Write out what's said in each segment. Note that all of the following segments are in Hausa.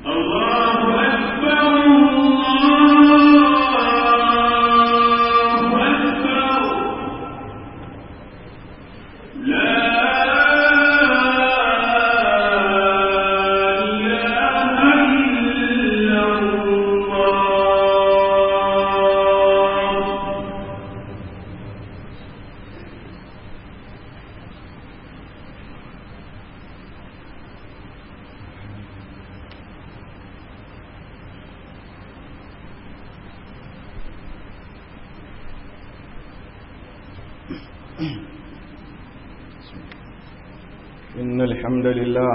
إن الحمد لله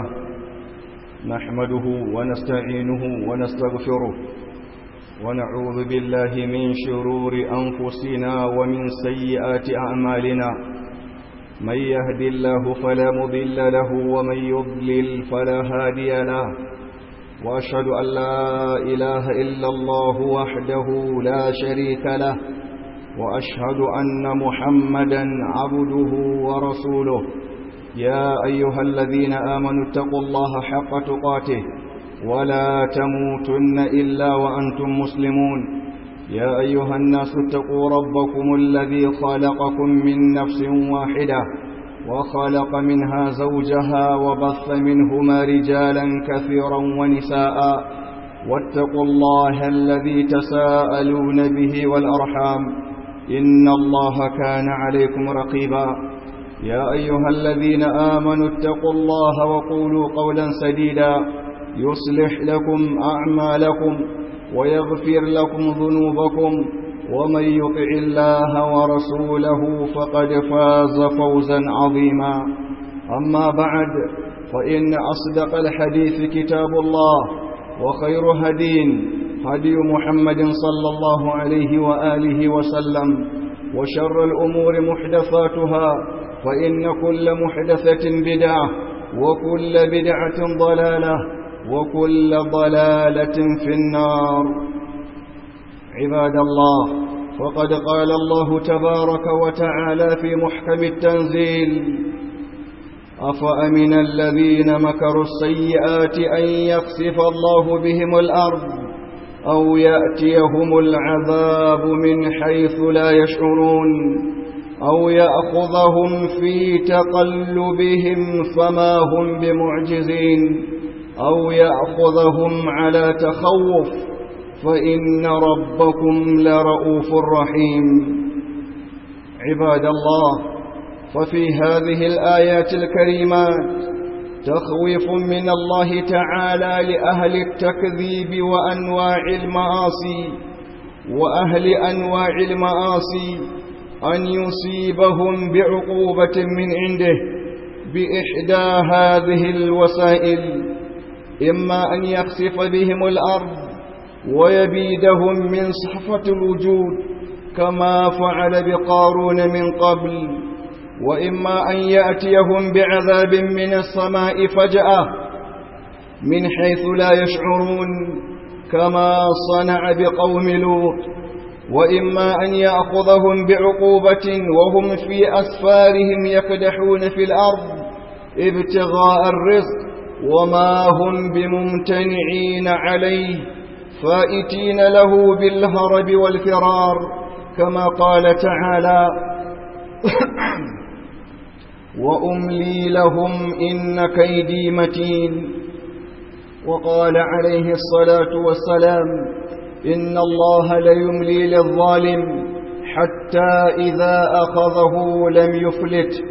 نحمده ونستعينه ونستغفره ونعوذ بالله من شرور أنفسنا ومن سيئات أعمالنا من يهد الله فلا مضل له ومن يضلل فلا هادي له وأشهد أن لا إله إلا الله وحده لا شريك له وأشهد أن محمدا عبده ورسوله يا أيها الذين آمنوا اتقوا الله حق تقاته ولا تموتن إلا وأنتم مسلمون يا أيها الناس اتقوا ربكم الذي خلقكم من نفس واحدة وخلق منها زوجها وبث منهما رجالا كثيرا ونساء واتقوا الله الذي تساءلون به والأرحام إن الله كان عليكم رقيبا يا أيها الذين آمنوا اتقوا الله وقولوا قولا سديدا يصلح لكم أعمالكم ويغفر لكم ذنوبكم ومن يطع الله ورسوله فقد فاز فوزا عظيما أما بعد فإن أصدق الحديث كتاب الله وخير هدين هدي محمد صلى الله عليه وآله وسلم وشر الأمور محدثاتها فإن كل محدثة بدعة وكل بدعة ضلالة وكل ضلالة في النار عباد الله فقد قال الله تبارك وتعالى في محكم التنزيل أفأمن الذين مكروا السيئات أن يخسف الله بهم الأرض أو يأتيهم العذاب من حيث لا يشعرون أو يأخذهم في تقلبهم فما هم بمعجزين أو يأخذهم على تخوف فإن ربكم لرؤوف رحيم عباد الله ففي هذه الآيات الكريمات تخويف من الله تعالى لأهل التكذيب وأنواع المعاصي وأهل أنواع المعاصي أن يصيبهم بعقوبة من عنده بإحدى هذه الوسائل إما أن يخسف بهم الأرض ويبيدهم من صحفة الوجود كما فعل بقارون من قبل وإما أن يأتيهم بعذاب من السماء فجأة من حيث لا يشعرون كما صنع بقوم لوط وإما أن يأخذهم بعقوبة وهم في أسفارهم يكدحون في الأرض ابتغاء الرزق وما هم بممتنعين عليه فائتين له بالهرب والفرار كما قال تعالى وأملي لهم إن كيدي متين وقال عليه الصلاة والسلام إن الله ليملي للظالم حتى إذا أخذه لم يفلت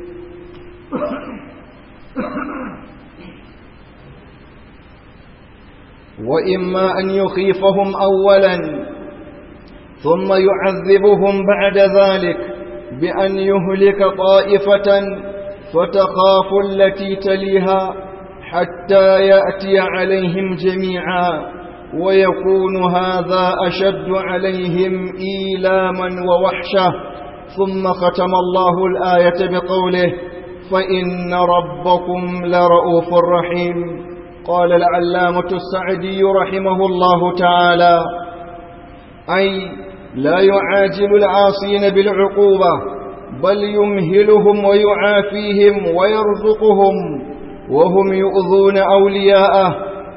وإما أن يخيفهم أولا ثم يعذبهم بعد ذلك بأن يهلك طائفة فتخاف التي تليها حتى يأتي عليهم جميعا ويكون هذا أشد عليهم إيلاما ووحشة ثم ختم الله الآية بقوله فإن ربكم لرؤوف رحيم قال العلامة السعدي رحمه الله تعالى أي لا يعاجل العاصين بالعقوبة بل يمهلهم ويعافيهم ويرزقهم وهم يؤذون أولياءه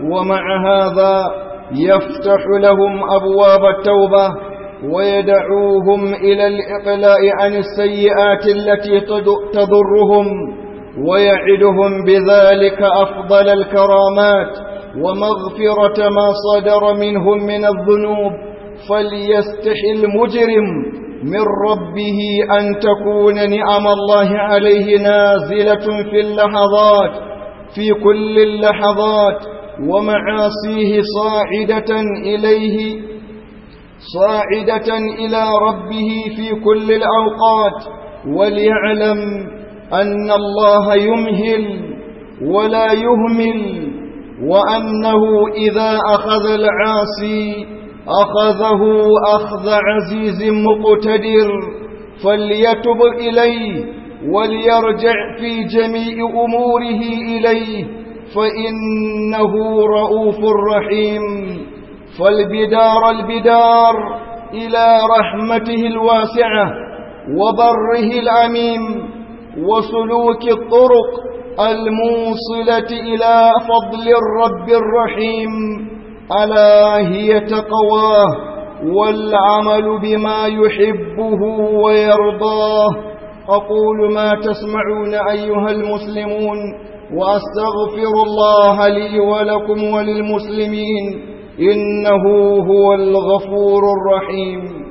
ومع هذا يفتح لهم أبواب التوبة ويدعوهم إلى الإقلاع عن السيئات التي تضرهم ويعدهم بذلك أفضل الكرامات ومغفرة ما صدر منهم من الذنوب فليستحي المجرم من ربه أن تكون نعم الله عليه نازلة في اللحظات في كل اللحظات ومعاصيه صاعدة إليه صاعدة إلى ربه في كل الأوقات وليعلم أن الله يمهل ولا يهمل وأنه إذا أخذ العاصي أخذه أخذ عزيز مقتدر فليتب إليه وليرجع في جميع أموره إليه فإنه رؤوف رحيم فالبدار البدار إلى رحمته الواسعة وبره العميم وسلوك الطرق الموصلة إلى فضل الرب الرحيم ألا هي تقواه والعمل بما يحبه ويرضاه أقول ما تسمعون أيها المسلمون وأستغفر الله لي ولكم وللمسلمين إنه هو الغفور الرحيم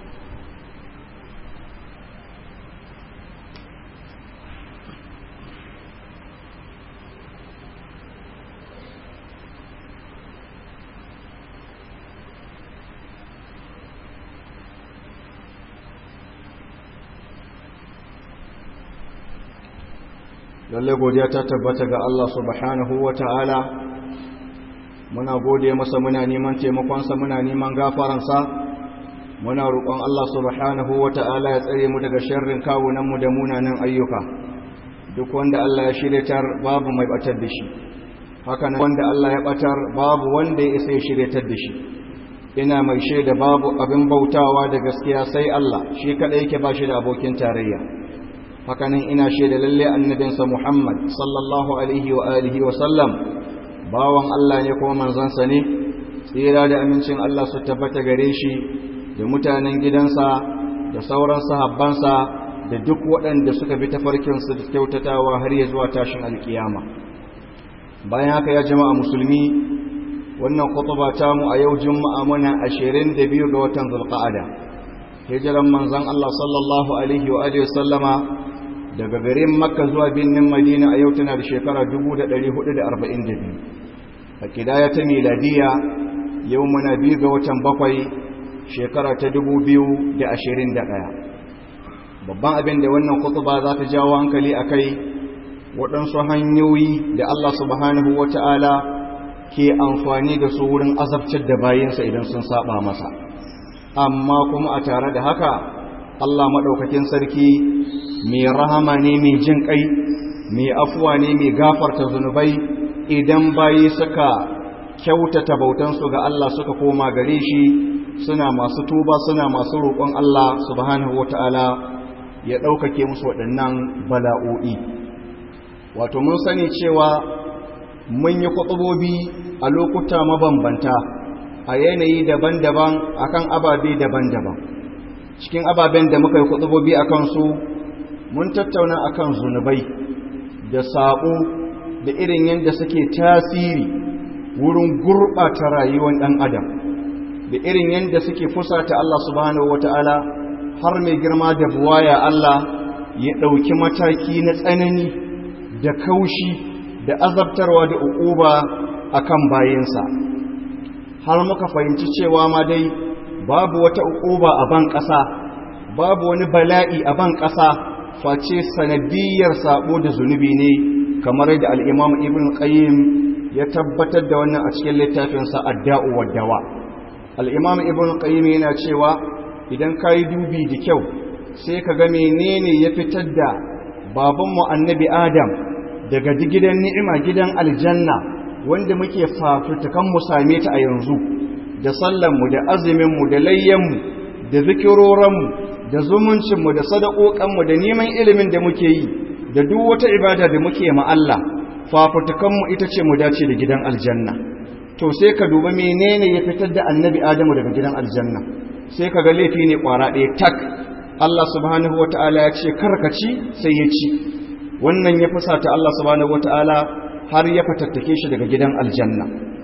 lalle godiya ta tabbata ga Allah subhanahu wa ta'ala muna gode masa muna neman taimakonsa muna neman gafaransa muna roƙon Allah subhanahu wa ta'ala ya tsare mu daga sharrin kawunanmu da munanan ayyuka duk wanda Allah ya shiryatar babu mai batar da shi haka nan wanda Allah ya batar babu wanda ya isa ya shiryatar da shi ina mai shaida babu abin bautawa da gaskiya sai Allah shi kadai yake ba shi da abokin tarayya hakanan ina shaida lalle annabinsa Muhammad sallallahu alaihi wa alihi wa sallam bawan Allah ne kuma manzansa ne tsira da amincin Allah su tabbata gare shi da mutanen gidansa da sauran sahabbansa da duk waɗanda suka bi tafarkinsu da kyautatawa har ya zuwa tashin alkiyama bayan haka ya jama'a musulmi wannan khutba ta mu a yau juma'a muna 22 ga watan zulqa'ada hijiran manzon Allah sallallahu alaihi wa alihi wa sallama daga garin makka zuwa birnin madina a yau tana da shekara 1442 a kidaya ta miladiya yau muna biyu ga watan bakwai shekara ta 2021 babban abin da wannan kutuba za ta jawo hankali a kai waɗansu hanyoyi da Allah subhanahu wa ta'ala ke amfani da su wurin azabtar da bayansa idan sun saba masa amma kuma a tare da haka Allah maɗaukakin sarki mai rahama ne mai jin ƙai mai afuwa ne mai gafarta zunubai idan bayi suka kyautata bautansu ga Allah suka koma gare shi suna masu tuba suna masu roƙon Allah subhanahu wata'ala ya ɗaukake musu waɗannan bala'o'i wato mun sani cewa mun yi kwaɓaɓobi a lokuta mabambanta a yanayi daban-daban akan ababe daban-daban cikin ababen da muka yi kwaɓaɓobi a kansu mun tattauna akan zunubai da saɓo da irin yadda suke tasiri wurin gurɓata rayuwar ɗan adam da irin yadda suke fusata Allah subhanahu wata'ala har mai girma da buwaya Allah ya ɗauki mataki na tsanani da kaushi da azabtarwa da uquba akan bayinsa har muka fahimci cewa ma dai babu wata uquba a ban ƙasa babu wani bala'i a ban ƙasa face sanadiyar sabo da zunubi ne kamar da al-Imam Ibn Qayyim ya tabbatar da wannan a cikin littafinsa Ad-Da'u wad-Dawa al-Imam Ibn Qayyim yana cewa idan kai dubi da kyau sai ka ga menene ya fitar da babanmu Annabi Adam daga gidan ni'ima gidan aljanna wanda muke fafutukan mu same ta a yanzu da sallanmu da azuminmu da layyanmu da zikiroranmu da zumuncinmu da sadakokanmu da neman ilimin da muke yi da duk wata ibada da muke ma Allah fafutukanmu ita ce mu dace da gidan aljanna to sai ka duba menene ya fitar da annabi adamu daga gidan aljanna sai ka ga laifi ne kwara ɗaya tak Allah subhanahu wata'ala ya ce karkaci sai ya ci wannan ya fusata Allah subhanahu wata'ala har ya fatattake shi daga gidan aljanna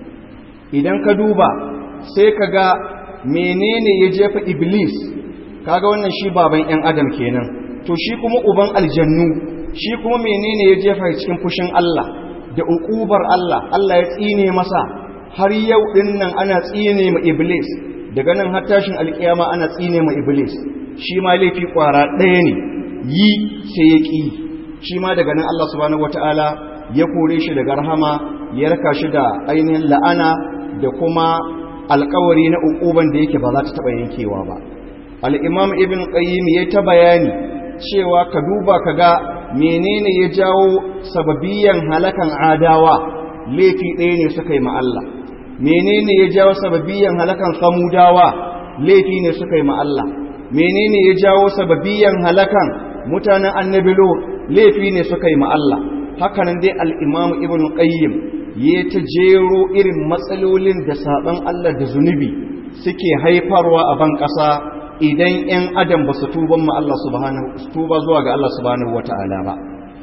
idan ka duba sai ka ga menene ya jefa iblis kaga wannan shi baban yan adam kenan to shi kuma uban aljannu shi kuma menene ya jefa cikin fushin Allah da uƙubar Allah Allah ya tsine masa har yau din nan ana tsine ma iblis daga nan har tashin alkiyama ana tsine ma iblis shi ma laifi kwara ɗaya ne yi sai ya ƙi shi ma daga nan Allah subhanahu wataala ya kore shi daga rahama ya raka shi da ainihin la'ana da kuma alkawari na uƙuban da yake ba za ta taɓa yankewa ba al-imam ibn qayyim ya ta bayani cewa ka duba ka ga menene ya jawo sababiyan halakan adawa laifi ɗaya ne suka yi ma Allah menene ya jawo sababiyan halakan samudawa laifi ne suka yi ma Allah menene ya jawo sababiyan halakan mutanen annabi lut laifi ne suka yi ma Allah hakanan dai al-imam ibn qayyim ya ta jero irin matsalolin da saban Allah da zunubi suke haifarwa a ban ƙasa idan 'yan adam ba su tuban ma Allah subhanahu tuba zuwa ga Allah subhanahu wata'ala ba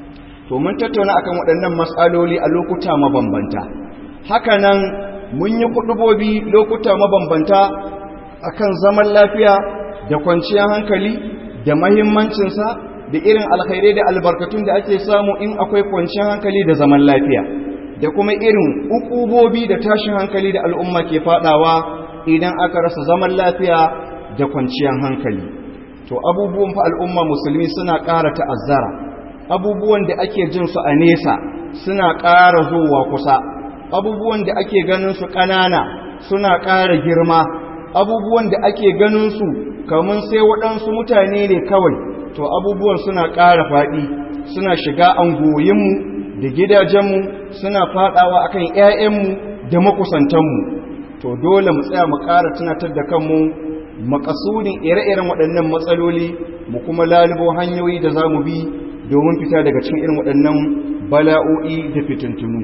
to mun tattauna akan waɗannan matsaloli a lokuta mabambanta haka nan mun yi kudubobi lokuta mabambanta akan zaman lafiya da kwanciyar hankali da mahimmancinsa da irin alkhairai da albarkatun da ake samu in akwai kwanciyar hankali da zaman lafiya da kuma irin ukubobi da tashin hankali da al'umma ke fadawa idan aka rasa zaman lafiya da kwanciyar hankali to abubuwan fa al'umma musulmi suna ƙara ta'azzara abubuwan da ake jin su a nesa suna ƙara zuwa kusa abubuwan da ake ganin su ƙanana suna ƙara girma abubuwan da ake ganin su kamun sai waɗansu mutane ne kawai to abubuwan suna ƙara faɗi suna shiga angoyinmu da gidajenmu suna faɗawa akan 'ya'yanmu da makusantanmu to dole mu tsaya mu ƙara tunatar da kanmu makasudin ire-iren waɗannan matsaloli mu kuma lalubo hanyoyi da za mu bi domin fita daga cikin irin waɗannan bala'o'i da fitintunu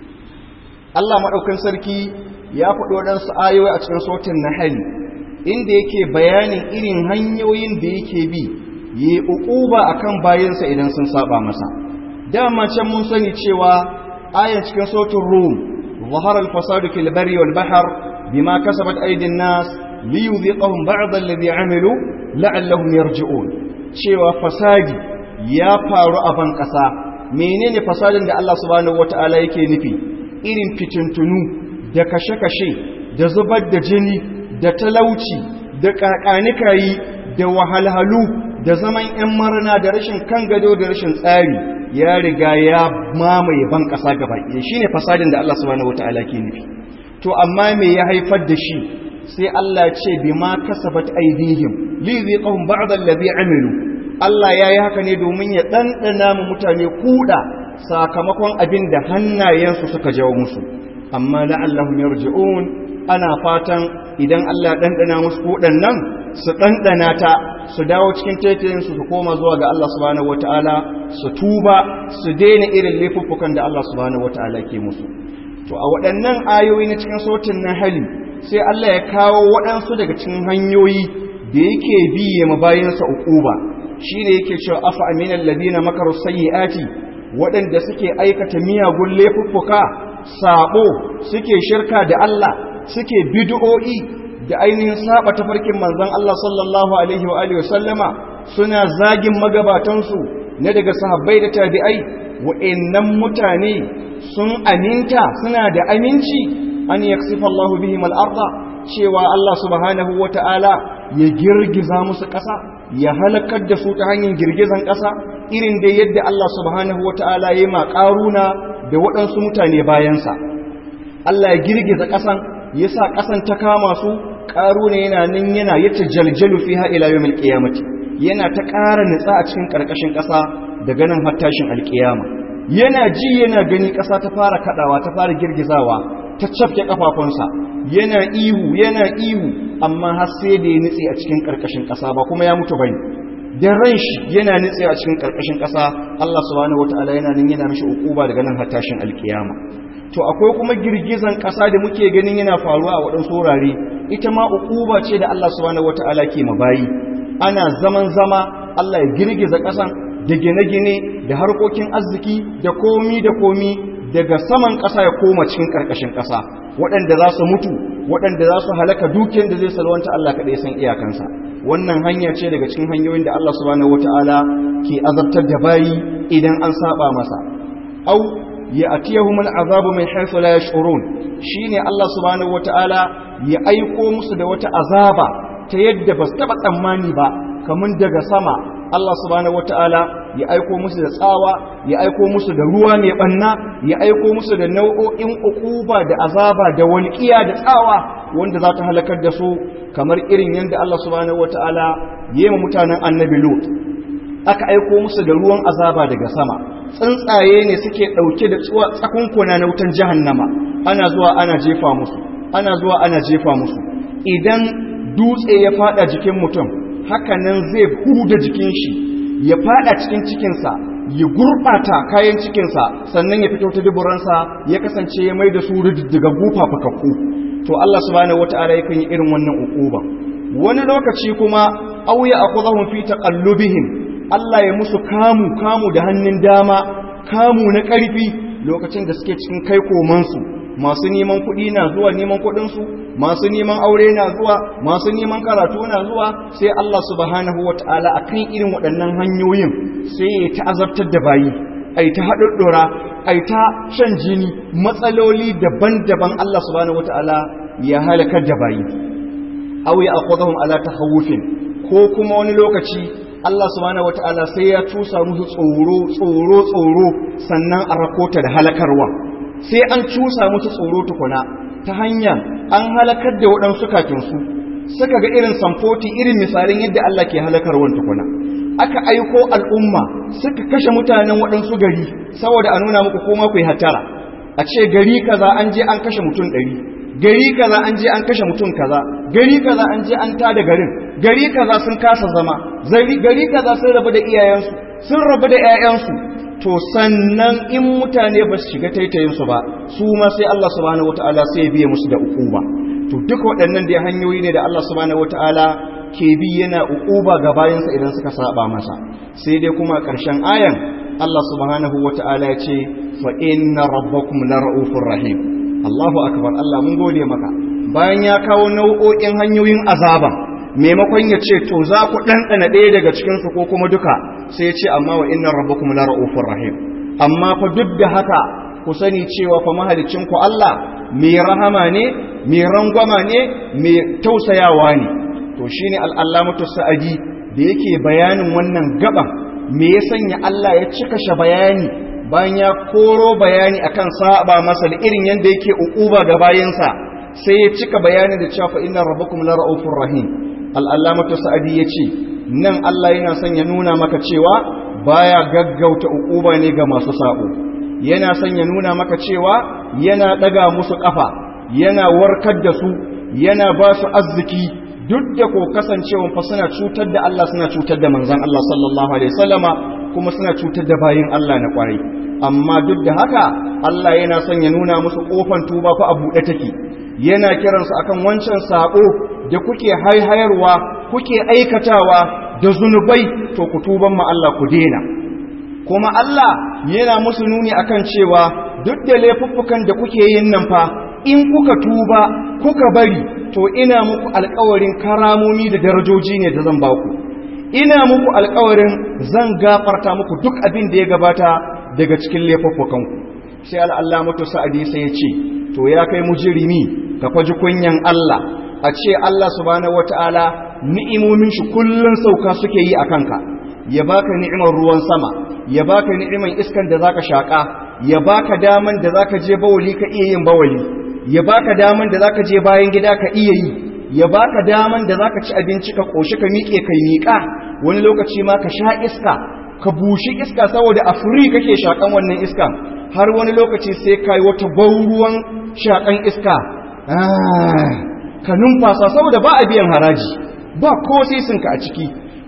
Allah maɗaukan sarki ya faɗi waɗansu ayoyi a cikin sautin na hali inda yake bayanin irin hanyoyin da yake bi yi uquba akan bayansa idan sun saba masa dama can mun sani cewa ayan cikin sautin rum ظهر الفساد في البر والبحر بما كسبت أيدي الناس liyuziqahum ba'd alladhi amilu la'allahum yarji'un cewa fasadi ya faru a ban kasa menene fasadin da Allah subhanahu wata'ala yake nufi irin fitintunu da kashe-kashe da zubar da jini da talauci da kakanikayi da wahalhalu da zaman yan marna da rashin kan gado da rashin tsari ya riga ya mamaye ban kasa gaba ɗaya shine fasadin da Allah subhanahu wata'ala ke nufi to amma me ya haifar da shi sai Allah ce bi ma kasabat aidihim li ziqahum ba'd allazi amilu Allah yayi haka ne domin ya dandana mu mutane kuda sakamakon abin da hannayensu suka jawo musu amma la'allahum yarji'un ana fatan idan Allah ya dandana musu kudan nan su dandana ta su dawo cikin taitayen su su koma zuwa ga Allah subhanahu wataala su tuba su daina irin laifuffukan da Allah subhanahu wataala ke musu to a waɗannan ayoyi na cikin sautin na hali sai Allah ya kawo waɗansu daga cikin hanyoyi da yake biye mabayinsa uquba shine yake cewa afa aminal ladina makaru sayyiati waɗanda suke aikata miyagun laifuffuka sabo suke shirka da Allah suke bid'o'i da ainihin saba tafarkin manzon Allah sallallahu alaihi wa alihi wasallama suna zagin magabatansu na daga sahabbai da tabi'ai wa'annan mutane sun aminta suna da aminci an yaksifa Allah bihim al-arda cewa Allah subhanahu wata'ala ya girgiza musu ƙasa ya halakar da su ta hanyar girgizan ƙasa irin da yadda Allah subhanahu wata'ala ya ma ƙaruna da waɗansu mutane bayansa Allah ya girgiza ƙasan ya sa ƙasan ta kama su ƙaruna yana nan yana yace jaljalu fiha ila yawmil qiyamati yana ta ƙara nitsa a cikin ƙarƙashin ƙasa daga nan har tashin alƙiyama yana ji yana gani ƙasa ta fara kaɗawa ta fara girgizawa ta cafke kafafunsa yana ihu yana ihu amma har sai da ya nitse a cikin karkashin ƙasa ba kuma ya mutu bane da ran shi yana nitsewa a cikin karkashin ƙasa Allah subhanahu wataala yana nan yana mishi ukuba daga nan har tashin alkiyama to akwai kuma girgizan ƙasa da muke ganin yana faruwa a waɗansu wurare ita ma ukuba ce da Allah subhanahu wataala ke mabayi ana zaman zama Allah ya girgiza ƙasan da gine-gine da harkokin arziki da komi da komi daga saman ƙasa ya koma cikin ƙarƙashin ƙasa waɗanda za su mutu waɗanda za su halaka dukiyar da zai salwanta Allah kaɗai san iyakansa wannan hanya ce daga cikin hanyoyin da Allah subhanahu wata'ala ke azabtar da bayi idan an saba masa au ya atiyahum al'azabu min haythu la yash'urun shine Allah subhanahu wata'ala ya aiko musu da wata azaba ta yadda ba su taɓa tsammani ba kamar daga sama Allah subhanahu wataala ya aiko musu da tsawa ya aiko musu da ruwa mai banna ya aiko musu da nau'o'in ukuba da azaba da walqiya da tsawa wanda za ta halakar da su kamar irin yadda Allah subhanahu wataala ya yi mutanen annabi Lut aka aiko musu da ruwan azaba daga sama tsuntsaye ne suke dauke da tsakunkuna na wutan jahannama ana zuwa ana jefa musu ana zuwa ana jefa musu idan dutse ya fada jikin mutum hakanan zai huda jikin shi ya fada cikin cikinsa ya gurbata kayan cikinsa sannan ya fito ta duburansa ya kasance ya mai da su daga gufa fakakku to Allah subhanahu wata'ala yakan yi irin wannan ukuba wani lokaci kuma auya akhudhahum fi taqallubihim Allah ya musu kamu kamu da hannun dama kamu na ƙarfi lokacin da suke cikin kai komansu masu neman kuɗi na zuwa neman kuɗinsu masu neman aure na zuwa masu neman karatu na zuwa sai Allah subhanahu wata'ala akan irin waɗannan hanyoyin sai ya ta'azabtar da bayi ai ta haɗuɗɗura ai ta shan jini matsaloli daban-daban Allah subhanahu wata'ala ya halakar da bayi aw ya akhudhum ala tahawufin ko kuma wani lokaci Allah subhanahu wata'ala sai ya tusa musu tsoro tsoro tsoro sannan a rakota da halakarwa sai an cusa musu tsoro tukuna ta hanya an halakar da waɗansu kakinsu suka ga irin samfoti irin misalin yadda Allah ke halakarwan tukuna aka aiko al'umma suka kashe mutanen waɗansu gari saboda a nuna muku koma ku yi hatara a ce gari kaza an je an kashe mutum ɗari gari kaza an je an kashe mutum kaza gari kaza an je an tada garin gari kaza sun kasa zama gari kaza sun rabu da iyayensu sun rabu da 'ya'yansu to sannan in mutane ba su shiga taitayinsu ba su ma sai Allah subhanahu wataala sai ya biye musu da ukuba to duk waɗannan dai hanyoyi ne da Allah subhanahu wataala ke bi yana ukuba ga bayansa idan suka saba masa sai dai kuma ƙarshen ayan Allah subhanahu wataala ya ce fa inna rabbakum lara'ufur rahim Allahu akbar Allah mun gode maka bayan ya kawo nau'o'in hanyoyin azaba maimakon ya ce to za ku ɗanɗana ɗaya daga cikinsu ko kuma duka sai ya ce amma wa inna rabbakum la ra'ufur rahim amma fa duk da haka ku sani cewa fa mahalicin ku Allah mai rahama ne mai rangwama ne mai tausayawa ne to shine al-allamatu sa'adi da yake bayanin wannan gaban me ya sanya Allah ya cika shi bayani bayan ya koro bayani akan saba masa da irin yanda yake ukuba ga bayinsa sai ya cika bayani da cewa fa inna rabbakum la ra'ufur rahim al'allamatu sa'adi ya ce nan Allah yana son ya nuna maka cewa baya gaggauta uquba ne ga masu sabo yana son ya nuna maka cewa yana daga musu kafa yana warkar da su yana ba su arziki duk da ko kasancewa fa suna cutar da Allah suna cutar da manzon Allah sallallahu alaihi wasallama kuma suna cutar da bayin Allah na kwarai amma duk da haka Allah yana son ya nuna musu kofan tuba fa a buɗe take yana kiransu akan wancan sabo da kuke haihayarwa kuke aikatawa da zunubai to ku tuban ma Allah ku dena kuma Allah yana musu nuni akan cewa duk da laifuffukan da kuke yin nan fa in kuka tuba kuka bari to ina muku alƙawarin karamomi da darajoji ne da zan baku ina muku alƙawarin zan gafarta muku duk abin da ya gabata daga cikin laifuffukanku sai al'allamatu sa'adi sai ya ce to ya kai mujirimi ka faji kunyan Allah a ce Allah subhanahu wata'ala ni'imomin shi kullun sauka suke yi a kanka ya baka ni'imar ruwan sama ya baka ni'imar iskan da zaka shaka ya baka daman da zaka je bawali ka iya yin bawali ya baka daman da zaka je bayan gida ka iya yi ya baka daman da zaka ci abinci ka koshi ka miƙe kai miƙa wani lokaci ma ka sha iska ka bushi iska saboda a furi kake shakan wannan iskan har wani lokaci sai kai wata bauruwan shakan iska ka numfasa saboda ba a biyan haraji ba ko sisinka a ciki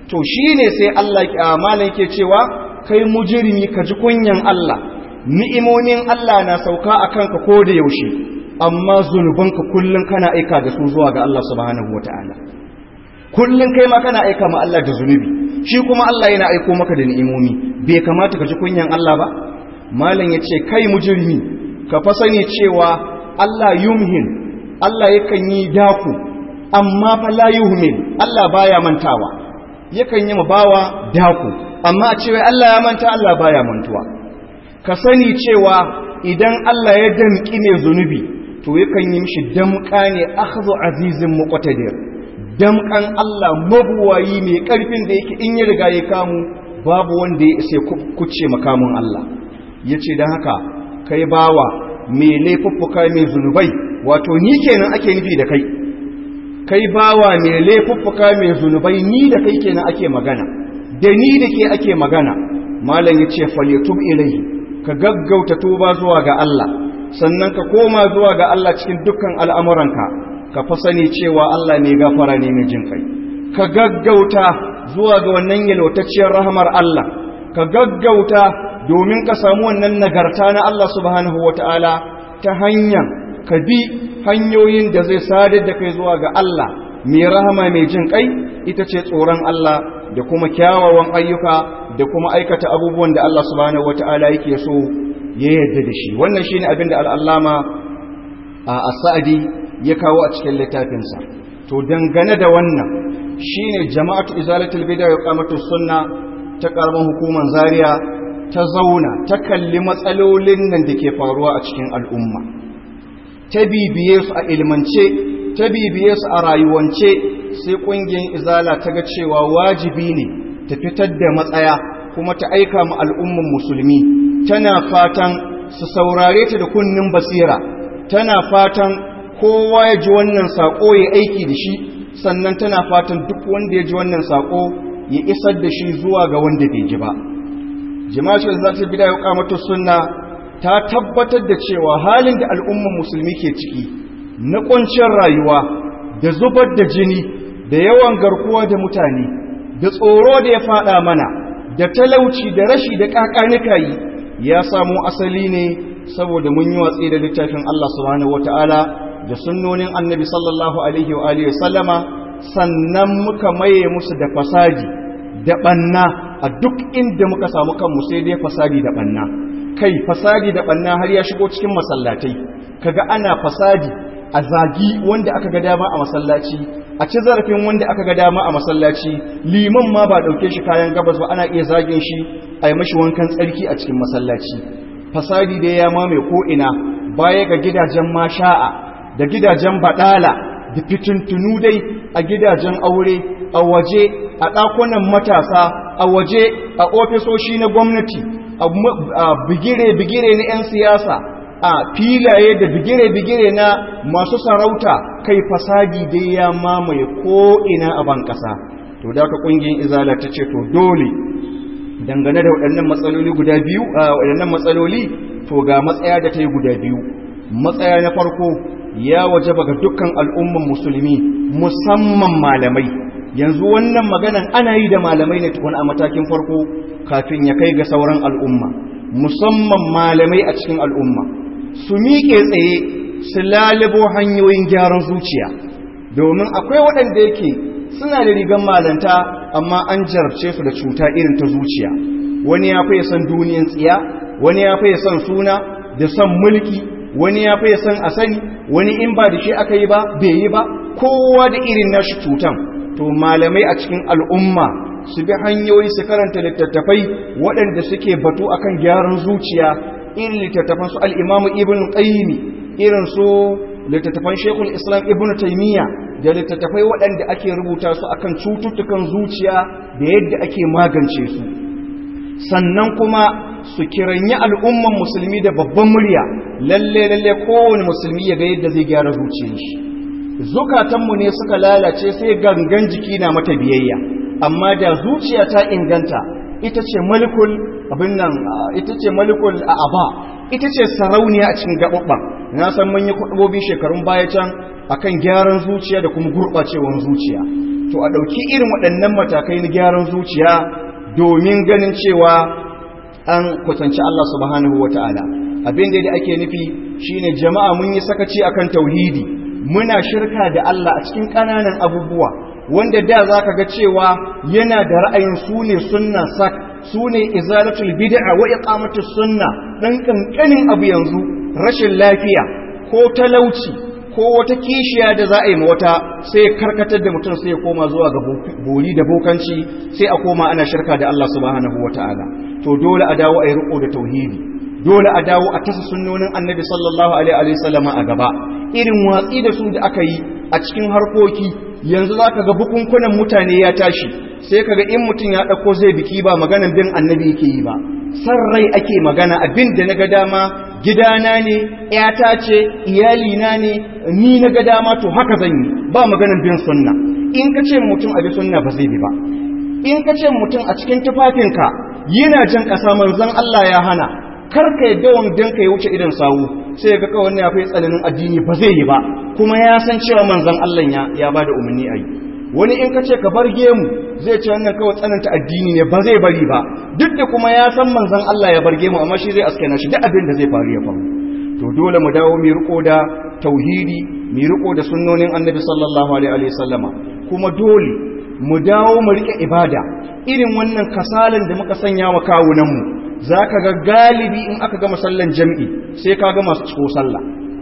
to shine sai Allah malam ke cewa kai mujrimi ka ji kunyan Allah ni'imomin Allah na sauka akan ka ko da yaushe amma zunubanka kullun kana aika da su zuwa ga Allah subhanahu wataala kullun kai ma kana aika ma Allah da zunubi shi kuma Allah yana aiko maka da ni'imomi bai kamata ka ji kunyan Allah ba malam yace kai mujrimi ka fa sani cewa Allah yumhin Allah yakan yi daku amma fa la yuhmin Allah baya mantawa yakan yi bawa daku amma a cewa Allah ya manta Allah baya mantuwa ka sani cewa idan Allah ya damƙi ne zunubi to yakan yi mishi damƙa ne akhdhu azizin muqtadir damƙan Allah mabuwayi mai ƙarfin da yake in ya riga ya kamu babu wanda ya isa kuce makamun Allah yace dan haka kai bawa mai laifuffuka mai zunubai wato ni kenan ake nufi da kai kai bawa mai laifuffuka mai zunubai ni da kai kenan ake magana da ni da ke ake magana malam yace falyatub ilayhi ka gaggauta tuba zuwa ga Allah sannan ka koma zuwa ga Allah cikin dukkan al'amuranka ka fa sani cewa Allah ne gafara ne mai jin kai ka gaggauta zuwa ga wannan yalwatacciyar rahamar Allah ka gaggauta domin ka samu wannan nagarta na Allah subhanahu wata'ala ta hanyar ka bi hanyoyin da zai sadar da kai zuwa ga Allah mai rahama mai jin kai ita ce tsoron Allah da kuma kyawawan ayyuka da kuma aikata abubuwan da Allah subhanahu wata'ala yake so ya yarda da shi wannan shine abin da al'allama a as-sa'di ya kawo a cikin littafinsa to dangane da wannan shine jama'atu izalatul bid'a wa qamatus sunna ta karaman hukumar zaria ta zauna ta kalli matsalolin nan da ke faruwa a cikin al'umma ta bibiye su a ilmance ta bibiye su a rayuwance sai ƙungiyar izala ta ga cewa wajibi ne ta fitar da matsaya kuma ta aika ma al'umman musulmi tana fatan su saurare ta da kunnin basira tana fatan kowa ya ji wannan saƙo ya aiki da shi sannan tana fatan duk wanda ya ji wannan saƙo ya isar da shi zuwa ga wanda bai ji ba jama'ar za ta bida ya kamata sunna ta tabbatar da cewa halin da al'umman musulmi ke ciki na ƙuncin rayuwa da zubar da jini da yawan garkuwa da mutane da tsoro da ya fada mana da talauci da rashi da kakanika yi ya samo asali ne saboda mun yi watsi da littafin Allah subhanahu wataala da sunnonin annabi sallallahu alaihi wa alihi sallama sannan muka maye musu da fasadi da banna a duk inda muka samu kanmu sai dai fasadi da banna kai fasadi da banna har ya shigo cikin masallatai kaga ana fasadi a zagi wanda aka ga dama a masallaci a ci zarafin wanda aka ga dama a masallaci liman ma ba dauke shi kayan gabas ba ana iya zagin shi a yi mashi wankan tsarki a cikin masallaci fasadi da ya mamaye ko ina baya ga gidajen masha'a da gidajen badala da fitintunu dai a gidajen aure a waje a ɗakunan matasa a waje a ofisoshi na gwamnati a bigire-bigire na 'yan siyasa a filaye da bigire-bigire na masu sarauta kai fasadi dai ya mamaye ko'ina a ban ƙasa to da ka ƙungiyar izala ta ce to dole dangane da waɗannan matsaloli guda biyu a waɗannan matsaloli to ga matsaya da ta yi guda biyu matsaya na farko ya waje ga dukkan al'umman musulmi musamman malamai yanzu wannan maganan ana yi da malamai ne tukun a matakin farko kafin ya kai ga sauran al'umma musamman malamai a cikin al'umma su miƙe tsaye su lalibo hanyoyin gyaran zuciya domin akwai waɗanda yake suna da rigar malanta amma an jarabce su da cuta irin ta zuciya wani ya fiye son duniyan tsiya wani ya fiye son suna da son mulki wani ya fiye son a sani wani in ba da shi aka yi ba bai yi ba kowa da irin nashi cutan to malamai a cikin al'umma su bi hanyoyi su karanta littattafai waɗanda suke batu akan gyaran zuciya irin littattafan su al'imamu ibn qayyimi irin su littattafan shekul islam ibn taimiyya da littattafai waɗanda ake rubuta su akan cututtukan zuciya da yadda ake magance su sannan kuma su kiranyi al'umman musulmi da babban murya lalle lalle kowane musulmi ya ga yadda zai gyara zuciyar shi zukatanmu ne suka lalace sai gangan jiki na mata biyayya amma da zuciya ta inganta ita ce malikul abin nan ita ce malikul a'aba ita ce sarauniya a cikin gaɓaɓɓa na san mun yi kuɗubobi shekarun baya can akan gyaran zuciya da kuma gurɓacewar zuciya to a ɗauki irin waɗannan matakai na gyaran zuciya domin ganin cewa an kusanci Allah subhanahu wata'ala abin da ake nufi shine jama'a mun yi sakaci akan tauhidi muna shirka da Allah a cikin ƙananan abubuwa wanda da zaka ga cewa yana da ra'ayin su ne sunna sak su ne izalatul bid'a wa iqamatus sunna dan kankanin abu yanzu rashin lafiya ko talauci ko wata kishiya da za a yi wata sai ya karkatar da mutum sai ya koma zuwa ga boli da bokanci sai a koma ana shirka da Allah subhanahu wataala to dole a dawo a yi riko da tauhidi dole a dawo a tasa sunnonin annabi sallallahu alaihi wa sallama a gaba irin watsi da su da aka yi a cikin harkoki yanzu za ka ga bukunkunan mutane ya tashi sai ka ga in mutum ya ɗauko zai biki ba maganan bin annabi yake yi ba san rai ake magana abin da na ga dama gidana ne ‘yata ce iyalina ne ni na ga dama to haka zan yi ba maganan bin sunna in ka ce mutum abi sunna ba zai bi ba in ka ce mutum a cikin tufafinka yana jan ƙasa manzon Allah ya hana kar ka yadda wandon ka ya wuce idan sawu sai ga kawai ya fi tsananin addini ba zai yi ba kuma ya san cewa manzon Allah ya ya bada umarni a yi wani in ka ce ka bar gemu zai ce wannan kawai tsananta addini ne ba zai bari ba duk da kuma ya san manzon Allah ya bar gemu amma shi zai aske na shi duk abin da zai faru ya faru to dole mu dawo mu riko da tauhidi mu riko da sunnonin annabi sallallahu alaihi wa sallama kuma dole mu dawo mu rike ibada irin wannan kasalan da muka sanya wa kawunan mu za ka ga galibi in aka gama sallan jam'i sai ka ga masu ciko sallah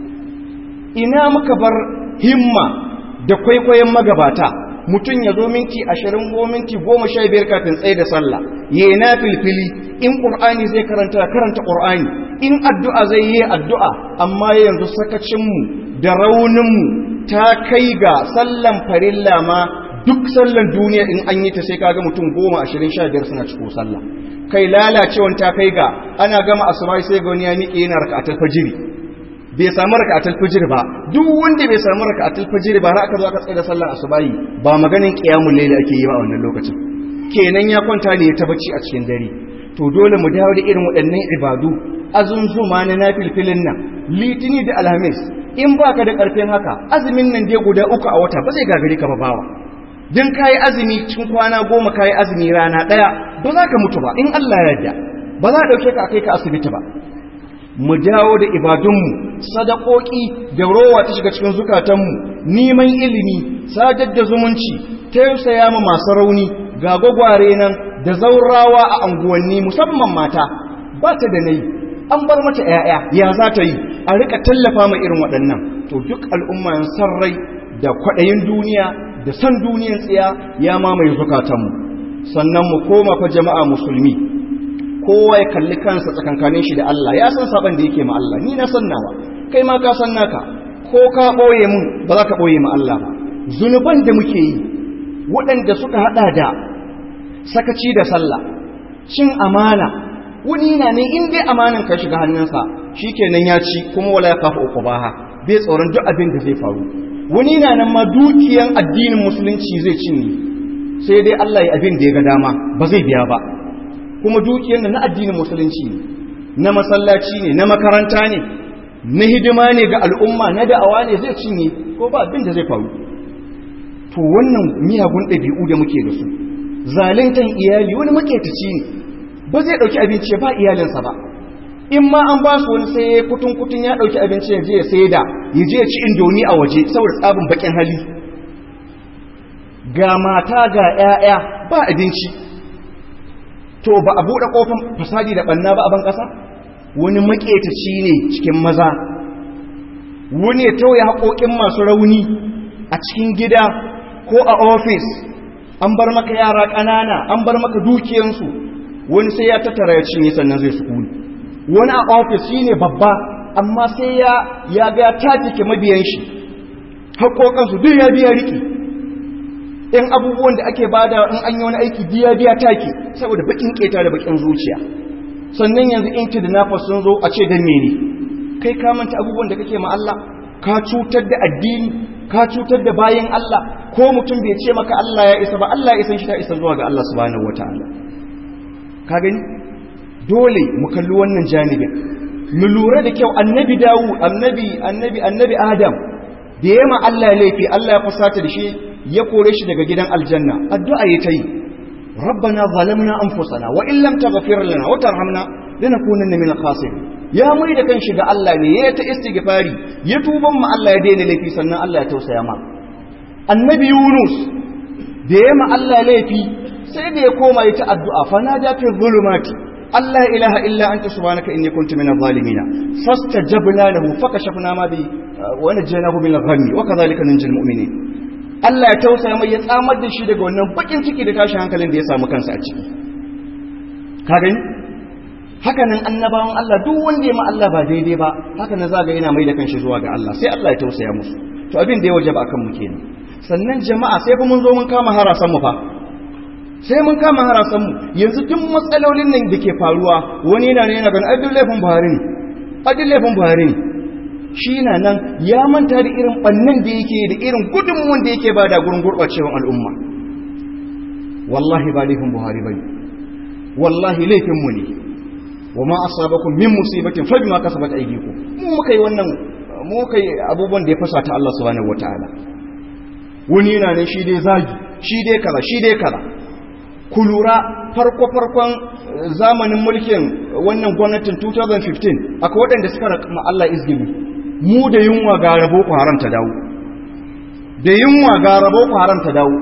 ina muka bar himma da kwaikwayon magabata mutum ya zo minti ashirin ko minti goma sha biyar kafin tsaye da sallah ya na filfili in ƙur'ani zai karanta karanta ƙur'ani in addu'a zai yi addu'a amma yanzu sakacinmu da rauninmu ta kai ga sallan farilla ma duk sallan duniya in an yi ta sai kaga mutum goma ashirin sha biyar suna ciko sallah kai lalacewan ta kai ga ana gama asuba sai ga wani ya miƙe yana raka'atul fajiri bai samu raka'atul fajr ba duk wanda bai samu raka'atul fajr ba har aka zo aka tsaya da sallar asubahi ba maganin qiyamul layl ake yi ba a wannan lokacin kenan ya kwanta ne ta bacci a cikin dare to dole mu dawo da irin waɗannan ibadu azunzuma na nafilfilin nan litini da alhamis in baka da ƙarfin haka azumin nan dai guda uku a wata ba zai gagari ka ba bawa din kayi azumi cikin kwana goma kayi azumi rana ɗaya ba za ka mutu ba in Allah ya yarda ba za a ɗauke ka a kai ka asibiti ba mu dawo da ibadunmu sadakoki da rowa ta shiga cikin zukatanmu neman ilimi sadar da zumunci tausaya ma masu rauni ga gwagware nan da zaurawa a anguwanni musamman mata ba ta da nayi an bar mata 'ya'ya ya za ta yi a rika tallafa ma irin waɗannan to duk al'umma yan san rai da kwaɗayin duniya da san duniyan tsiya ya mamaye zukatanmu sannan mu koma fa jama'a musulmi kowa ya kalli kansa tsakankanin shi da Allah ya san saban da yake ma Allah ni na san nawa kai ma ka san naka ko ka boye mun ba za ka boye ma Allah ba zunuban da muke yi waɗanda suka hada da sakaci da sallah cin amana wani na ne in dai amanan ka shiga hannunsa shikenan ya ci kuma wala ya kafa uqubaha bai tsoron duk abin da zai faru wani na nan ma dukiyan addinin musulunci zai cinye sai dai Allah ya abin da ya ga dama ba zai biya ba kuma dukiyar na addinin musulunci ne na masallaci ne na makaranta ne na hidima ne ga al'umma na da'awa ne zai cinye ko ba abin da zai faru to wannan miyagun ɗabi'u da muke da su zaluntan iyali wani maketaci ne ba zai ɗauki abinci ba iyalinsa ba in ma an ba su wani sai kutun kutun ya ɗauki abinci ya je ya sai da ya je ya ci indomi a waje saboda tsabin bakin hali ga mata ga 'ya'ya ba abinci to ba a buɗe ƙofin fasadi da ɓanna ba a ban ƙasa wani maƙetaci ne cikin maza wani ya tauye haƙoƙin masu rauni a cikin gida ko a ofis an bar maka yara ƙanana an bar maka dukiyansu wani sai ya tattara ya cinye sannan zai sukuni wani a ofis shi ne babba amma sai ya ya ga tatike mabiyan shi haƙoƙansu duk ya biya riƙe in abubuwan da ake bada in an yi wani aiki biya biya take saboda bakin keta da bakin zuciya sannan yanzu in ki da nafas sun zo a ce dan mene kai ka manta abubuwan da kake ma Allah ka cutar da addini ka cutar da bayin Allah ko mutum bai ce maka Allah ya isa ba Allah ya isan shi ta isa zuwa ga Allah subhanahu wataala ka gani dole mu kalli wannan janibin mu lura da kyau annabi Dawud annabi annabi annabi Adam da yema Allah laifi Allah ya fusata da shi ya kore shi daga gidan aljanna addu'a ya ta yi rabbana zalamna anfusana wa in lam taghfir lana wa tarhamna lanakunanna min al-khasirin ya mai da kan shiga Allah ne ya ta istighfari ya tuban mu Allah ya daina laifi sannan Allah ya tausaya ma annabi Yunus da ya ma Allah laifi sai da ya koma ya ta addu'a fa nada fi zulumati Allah ilaha illa anta subhanaka inni kuntu minadh zalimin fastajabna lahu fakashafna ma bi wa najaynahu min al-ghammi wa kadhalika nunjil mu'minin Allah ya tausaya mai ya tsamar da shi daga wannan bakin ciki da tashin hankalin da ya samu kansa a ciki ka gani haka nan annabawan Allah duk wanda ya ma Allah ba daidai ba haka na zaga yana mai da kanshi zuwa ga Allah sai Allah ya tausaya musu to abin da ya wajaba akan mu kenan sannan jama'a sai fa mun zo mun kama harasan mu fa sai mun kama harasan mu yanzu duk matsalolin nan da ke faruwa wani yana ne yana ganin ai duk laifin Buhari ne ai duk laifin Buhari ne shi na nan ya manta da irin bannan da yake da irin gudunmuwan da yake bada gurin gurɓacewar al'umma wallahi ba laifin Buhari bane wallahi laifin mu ne wa ma asabakum min musibatin fa bima kasabat aydikum mu muka yi wannan mu muka yi abubuwan da ya fasa ta Allah subhanahu wataala wani yana ne shi dai zagi shi dai kaza shi dai kaza ku lura farko farkon zamanin mulkin wannan gwamnatin 2015 akwai waɗanda suka rakama Allah izgili mu da yunwa ga rabo ku haram ta dawo da yunwa ga rabo ku haram ta dawo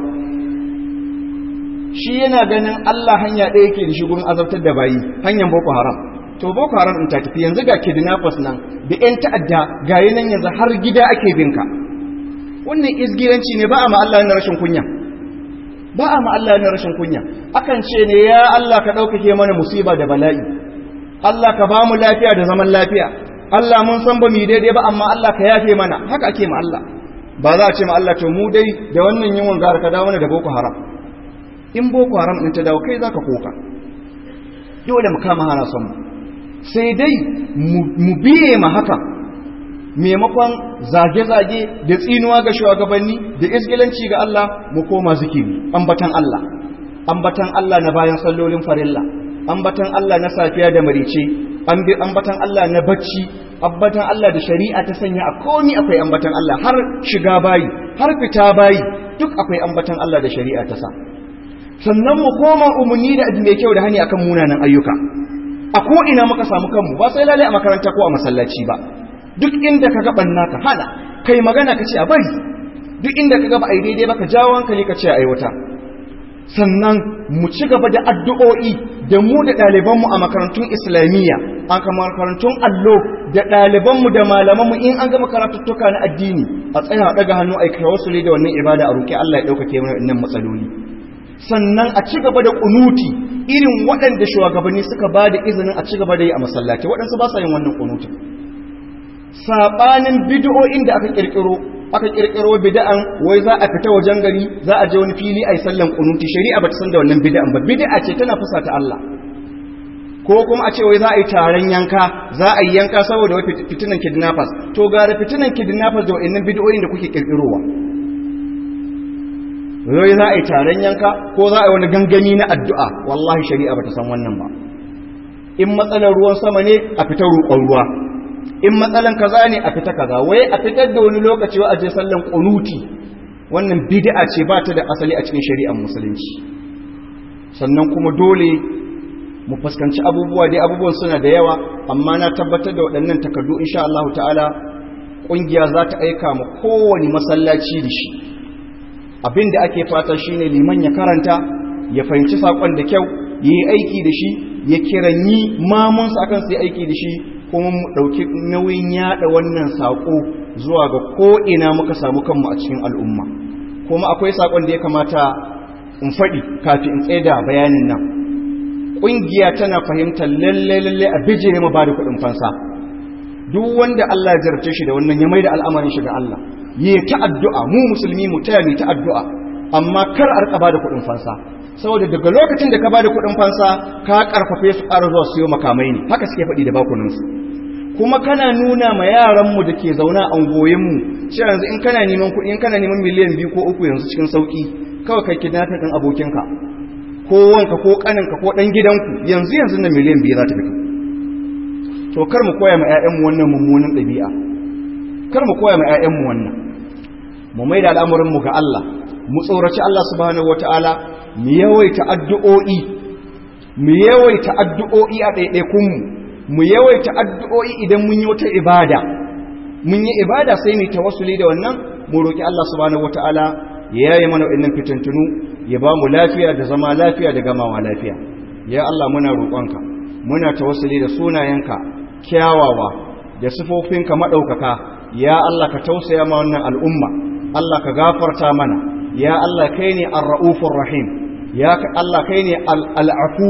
shi yana ganin Allah hanya ɗaya yake da shi gurin azabtar da bayi hanyar boko haram to boko haram in ta tafi yanzu ga kidnappers nan da yan ta'adda ga nan yanzu har gida ake binka wannan izgiranci ne ba a ma Allah na rashin kunya ba a ma Allah na rashin kunya akan ce ne ya Allah ka ɗaukake mana musiba da bala'i Allah ka ba mu lafiya da zaman lafiya Allah mun san ba mu yi daidai ba amma Allah ka yafe mana haka ake ma Allah ba za a ce ma Allah to mu dai da wannan yunwan gara ka dawo mana da boko haram in boko haram ɗin ta dawo kai za ka koka dole mu kama hana son sai dai mu biye ma haka maimakon zage-zage da tsinuwa ga shugabanni da isgilanci ga Allah mu koma zikiri ambatan Allah ambatan Allah na bayan sallolin farilla ambatan Allah na safiya da marice ambatan Allah na bacci ambatan Allah da shari'a ta sanya a komi akwai ambatan Allah har shiga bayi har fita bayi duk akwai ambatan Allah da shari'a ta sa sannan mu koma umarni da mai kyau da hani akan munanan ayyuka a ko ina muka samu kanmu ba sai lalai a makaranta ko a masallaci ba duk inda ka gaban naka hana kai magana ka ce a bari duk inda ka gaba ai daidai ba ka jawo hankali ka ce a aiwata sannan mu ci gaba da addu'o'i da mu da ɗalibanmu a makarantun islamiyya a makarantun allo da ɗalibanmu da malamanmu in an gama karatuttuka na addini a tsaya daga hannu a kai wasu da wannan ibada a roƙi Allah ya ɗaukake mana wannan matsaloli sannan a ci gaba da kunuti irin waɗanda shugabanni suka ba da izinin a ci gaba da yi a masallaci waɗansu ba sa yin wannan kunutin saɓanin bid'o'in da aka ƙirƙiro aka ƙirƙiro bid'an wai za a fita wajen gari za a je wani fili a yi sallan kunuti shari'a ba ta san da wannan bid'an ba bid'a ce tana fusa ta Allah ko kuma a ce wai za a yi taron yanka za a yi yanka saboda wai fitinan kidnappers to gara fitinan kidnappers da wa'annan bid'o'in da kuke ƙirƙirowa wai za a yi taron yanka ko za a yi wani gangami na addu'a wallahi shari'a ba ta san wannan ba in matsalar ruwan sama ne a fitar roƙon ruwa in matsalan kaza ne a fita kaza wai a fitar da wani lokaci wa a je sallan kunuti wannan bid'a ce ba ta da asali a cikin shari'ar musulunci sannan kuma dole mu fuskanci abubuwa dai abubuwan suna da yawa amma na tabbatar da waɗannan takardu insha Allah ta'ala ƙungiya za ta aika mu kowane masallaci da shi abin da ake fata shine liman ya karanta ya fahimci sakon da kyau ya yi aiki da shi ya kiranyi mamunsa akan su yi aiki da shi kuma mu ɗauki nauyin yaɗa wannan saƙo zuwa ga ko'ina muka samu kanmu a cikin al'umma kuma akwai saƙon da ya kamata in faɗi kafin in tsaye da bayanin nan ƙungiya tana fahimtar lalle-lalle a bijire ma ba da kuɗin fansa duk wanda Allah ya jarabce shi da wannan ya mai da al'amarin shi ga Allah yi ta addu'a mu musulmi mu taya ni ta addu'a amma kar a rika bada kuɗin fansa saboda daga lokacin da ka bada kuɗin fansa ka karfafe su ƙara zuwa siyo makamai ne haka suke faɗi da bakunansu kuma kana nuna ma yaranmu da ke zauna a ungoyinmu cewa yanzu in kana neman kuɗi in kana neman miliyan biyu ko uku yanzu cikin sauƙi kawai kai kidnapping ɗin abokinka ko wanka ko ƙaninka ko ɗan gidanku yanzu yanzu na miliyan biyu za ta fito to kar mu koya ma 'ya'yanmu wannan mummunan ɗabi'a kar mu koya ma 'ya'yanmu wannan mu mai da al'amuranmu ga Allah mu tsoraci Allah subhanahu wataala mu yawaita addu'o'i mu yawaita addu'o'i a ɗaiɗaikun mu mu yawaita addu'o'i idan mun yi wata ibada mun yi ibada sai mu tawassuli da wannan mu roki Allah subhanahu wataala ya yaye mana wannan fitintunu ya ba mu lafiya da zama lafiya da gamawa lafiya ya Allah muna roƙonka muna tawassuli da sunayenka kyawawa da sifofinka maɗaukaka ya Allah ka tausaya ma wannan al'umma Allah ka gafarta mana ya Allah kai ne ar-ra'ufur rahim ya Allah kai ne al-afu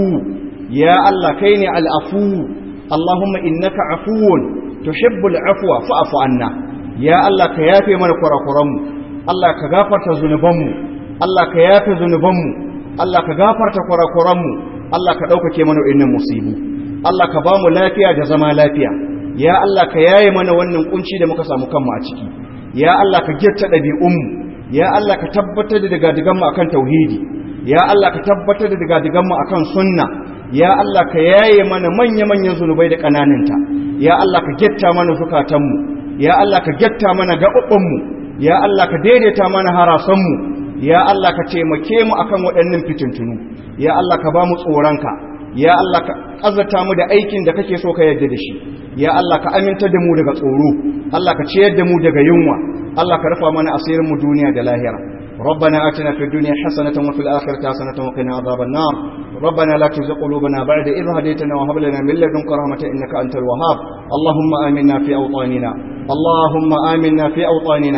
ya Allah kai ne al-afu Allahumma innaka afuwun tuhibbul afwa fa'fu anna ya Allah ka yafe mana kurakuranmu Allah ka gafarta zunubanmu Allah ka yafe zunubanmu Allah ka gafarta kurakuranmu Allah ka ɗaukake mana wa'innan musibu Allah ka ba mu lafiya da zama lafiya ya Allah ka yaye mana wannan kunci da muka samu kanmu a ciki ya Allah ka gyatta ɗabi'unmu ya Allah ka tabbatar da digadiganmu akan tauhidi ya Allah ka tabbatar da digadiganmu akan sunna ya Allah ka yaye mana manya-manyan zunubai da ƙananinta ya Allah ka gyatta mana zukatanmu ya Allah ka gyatta mana gaɓaɓɓanmu ya Allah ka daidaita mana harasanmu ya Allah ka taimake mu akan waɗannan fitintunu ya Allah ka ba mu tsoronka ya Allah ka azata mu da aikin da kake so ka yarda da shi ya Allah ka aminta da mu daga tsoro Allah ka ciyar da mu daga yunwa Allah ka rufa mana asirin mu duniya da lahira ربنا آتنا في الدنيا حسنة وفي الآخرة حسنة وقنا عذاب النار ربنا لا تزغ قلوبنا بعد إذ هديتنا وهب لنا من لدنك رحمة إنك أنت الوهاب اللهم آمنا في أوطاننا اللهم آمنا في أوطاننا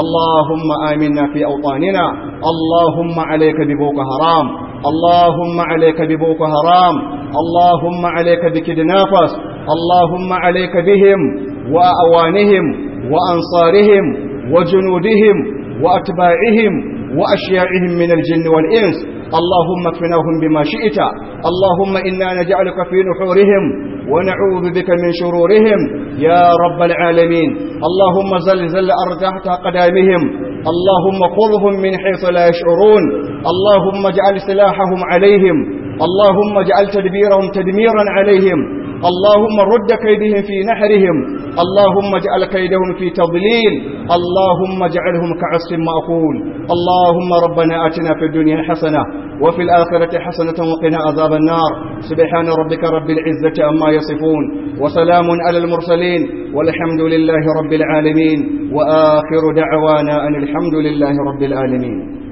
اللهم آمنا في أوطاننا اللهم عليك ببوك حرام اللهم عليك ببوك حرام اللهم عليك بكدنافس اللهم عليك بهم وأوانهم وأنصارهم وجنودهم وأتباعهم وأشياعهم من الجن والإنس اللهم اكفناهم بما شئت اللهم إنا نجعلك في نحورهم ونعوذ بك من شرورهم يا رب العالمين اللهم زلزل أرض تحت قدامهم اللهم خذهم من حيث لا يشعرون اللهم اجعل سلاحهم عليهم اللهم اجعل تدبيرهم تدميرا عليهم اللهم رد كيدهم في نحرهم اللهم اجعل كيدهم في تضليل اللهم اجعلهم كعصف مأكول اللهم ربنا آتنا في الدنيا حسنة وفي الآخرة حسنة وقنا عذاب النار سبحان ربك رب العزة عما يصفون وسلام على المرسلين والحمد لله رب العالمين وآخر دعوانا أن الحمد لله رب العالمين